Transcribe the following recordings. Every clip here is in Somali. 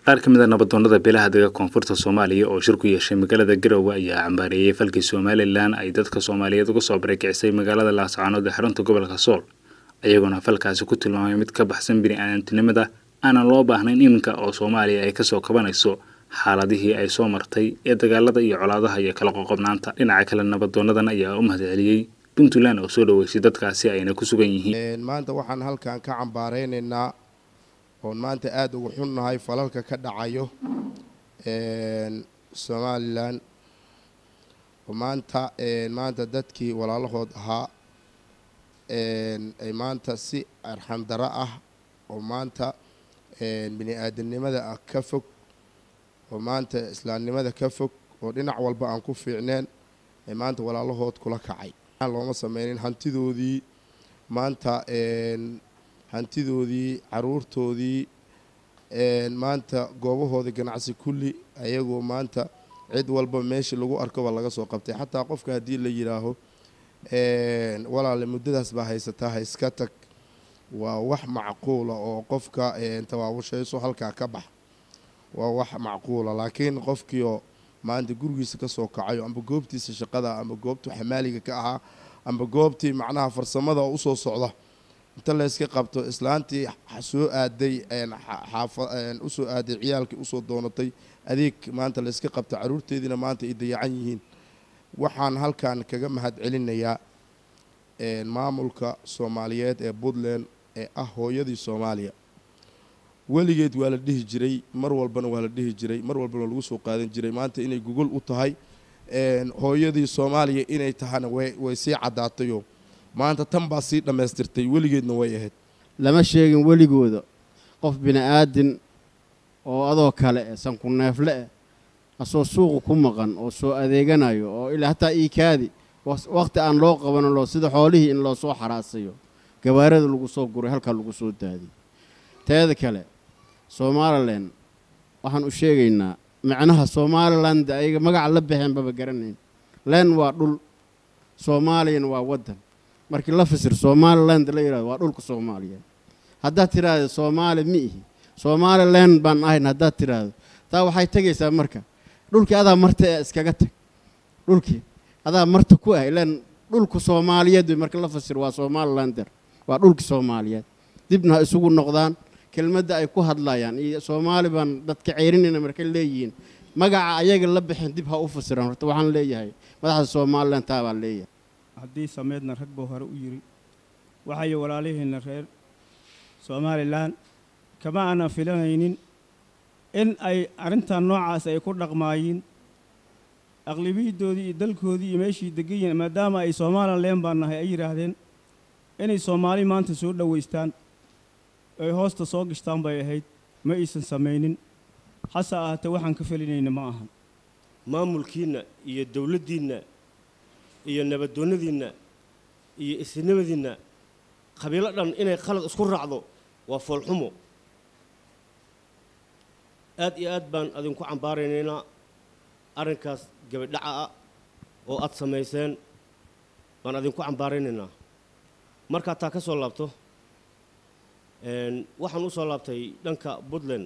qaar ka mid a nabadoonnada beelaha dega koonfurta soomaaliya oo shir ku yeeshay magaalada garowe ayaa cambaareeyey falkii somalilan ay dadka soomaaliyeed uga soo barakicisay magaalada laascaanood ee xarunta gobolka sool ayagoona falkaasi ku tilmaamay mid ka baxsan bini-aadantinimada aanan loo baahnayn iminka oo soomaaliya ay kasoo kabanayso xaaladihii ay soo martay ee dagaalada iyo colaadaha iyo kala qoqobnaanta dhinaca kale nabadoonadan ayaa u mahadceliyey puntland oo soo dhaweysay dadkaasi ayna ku sugan yihiin maanta waxaan halkan ka cambaaraynaynaa oon maanta aada ugu xunnahay falalka ka dhacayo somalilan oo maanta maanta dadkii walaalahood ahaa ay maanta si arxandaro ah oo maanta bini aadamnimada ah ka fog oo maanta islaamnimada ka fog oo dhinac walba aan ku fiicneen ay maanta walaalahood kula kacay looma sameynin hantidoodii maanta hantidoodii caruurtoodii maanta goobahoodii ganacsi kulli ayagoo maanta cid walba meeshii lagu arkoba laga soo qabtay xataa qofka haddii la yidhaaho walaale muddadaas baa haysataa ha iska tag waa wax macquula oo qofka tawaawushayso halkaa ka bax waa wax macquula laakiin qofkiioo maanta gurigiisa ka soo kacayo amba goobtiisa shaqada amba goobtuu xamaaliga ka ahaa amba goobtii macnaha farsamada oo usoo socda inta layska qabto islaantii soo aaday usoo aaday ciyaalkii usoo doonatay adeeg maanta layska qabto caruurteediina maanta ay dayacan yihiin waxaan halkan kaga mahad celinayaa maamulka soomaaliyeed ee puntland ee ah hooyadii soomaaliya weligeed waa la dhihi jiray mar walbana waa la dhihi jiray mar walbana lagu soo qaadan jiray maanta inay gogol u tahay hooyadii soomaaliya inay tahana way sii caddaatayoo maanta tan baa sii dhammaystirtay weligeedna way ahayd lama sheegin weligooda qof bini-aadin oo adoo kale eh sanku neefle eh asoo suuqa ku maqan oo soo adeeganayo oo ilaa hataa iikaadi wakhti aan loo qabanin loo sida xoolihii in loo soo xaraasayo gabaarada lagu soo guray halkaa lagu soo daadiy teeda kale somalilan waxaan u sheegaynaa micnaha somaliland ayaga magaca la baxeen baba garanayn len waa dhul soomaaliyana waa waddan markii la fasir somaliland la yidhahdo waa dhulka soomaaliyeed haddaad tidhaahdo soomaali mi ihi somalilan baan ahayn haddaad tidhaahdo taa waxay tegaysaa marka dhulkii adaa marta ee iskaga tag dhulkii adaa marta ku ah ilaan dhulka soomaaliyeed wey marka la fasir waa somalilander waa dhulkii soomaaliyeed dibna ha isugu noqdaan kelmadda ay ku hadlayaan iyo soomaali baan dadka ceyrinayna markay leeyihiin magaca ayaga la bixin dib ha u fasiraan horta waxaan leeyahay madaxda somalilan taa baan leeyahay haddii sameedna rag buu hore u yidhi waxay walaalihiinna reer somalilan kama aanan filanaynin in ay arrintan noocaas ay ku dhaqmaayiin aqlibiyadoodii iyo dalkoodii iyo meeshii degan yihiin maadaama ay somalilan baan nahay ay yidhaahdeen inay soomaali maanta soo dhowaystaan ay hoosta soo gashtaan bay ahayd ma aysan samaynin hase ahaatee waxaan ka felinayna ma ahan maamulkiinna iyo dowladdiinna iyo nabadoonnadiinna iyo isnimadiinna qabiilo dhan inay khalad isku raacdo waa foolxumo aad iyo aad baan adinku cambaaraynaynaa arrinkaas gabadhaca ah oo aad samayseen baan adinku cambaaraynaynaa markaa taa ka soo laabto waxaan u soo laabtay dhanka puntland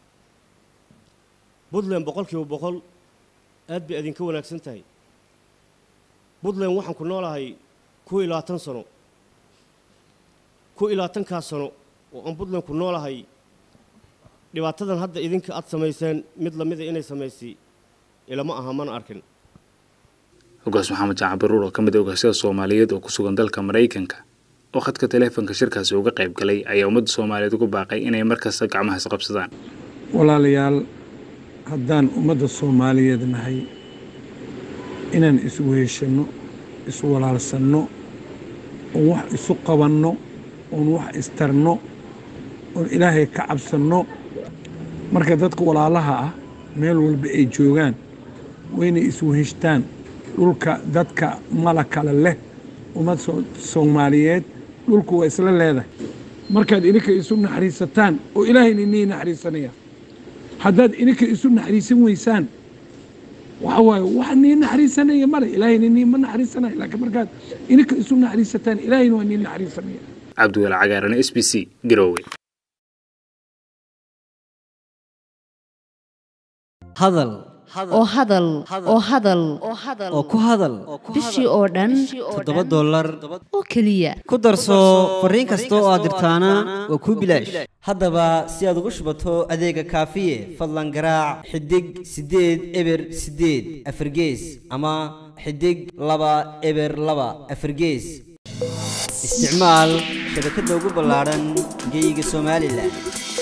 puntland boqol kiiba boqol aad bay adinka wanaagsan tahay puntland waxaan ku noolahay kuwa iyo labaatan sano kuwa iyo labaatankaas sano oo aan puntland ku noolahay dhibaatadan hadda idinka aad samayseen mid lamida inay samaysay ilama aha mana arkin hogaas maxamed jaacan baruur oo ka mid a ogaasyada soomaaliyeed oo ku sugan dalka maraykanka oo khadka taleefonka shirkaasi uga qayb galay ayaa ummadda soomaaliyeed ugu baaqay inay markasta gacmaha isqabsadaan walaalayaal haddaan ummadda soomaaliyeed nahay inaan isweheshanno iswalaalsanno oon wax isu qabanno oon wax istarno oon ilaahay ka cabsanno marka dadka walaalaha ah meel walba ay joogaan waynay isweheshtaan dhulka dadka mala kale leh ummad soomaaliyeed dhulku waa isla leedahay markaad ininka isu naxariisataan oo ilaahayna inii naxariisanaya haddaad ininka isu naxariisan weysaan waxa waaye wax nii naxariisanaya male ilaahayna nii ma naxariisanaya laakiin markaad ininka isu naxariisataan ilaahayna waa nii naxariisanaya cabdiwel cagaaran s b c garowe hadal oo hadal oo hadal oo ku hadal bishii oo dhan toddoba dollar oo keliya ku darso fariin kasta oo aad dirtaana waa kuu bilaash haddaba si aad ugu shubato adeega kaafiye fadlan garaac xidig siddeed eber siddeed afargees ama xidig laba eber laba afargees isticmaal shabakadda ugu ballaadhan geyga somalilan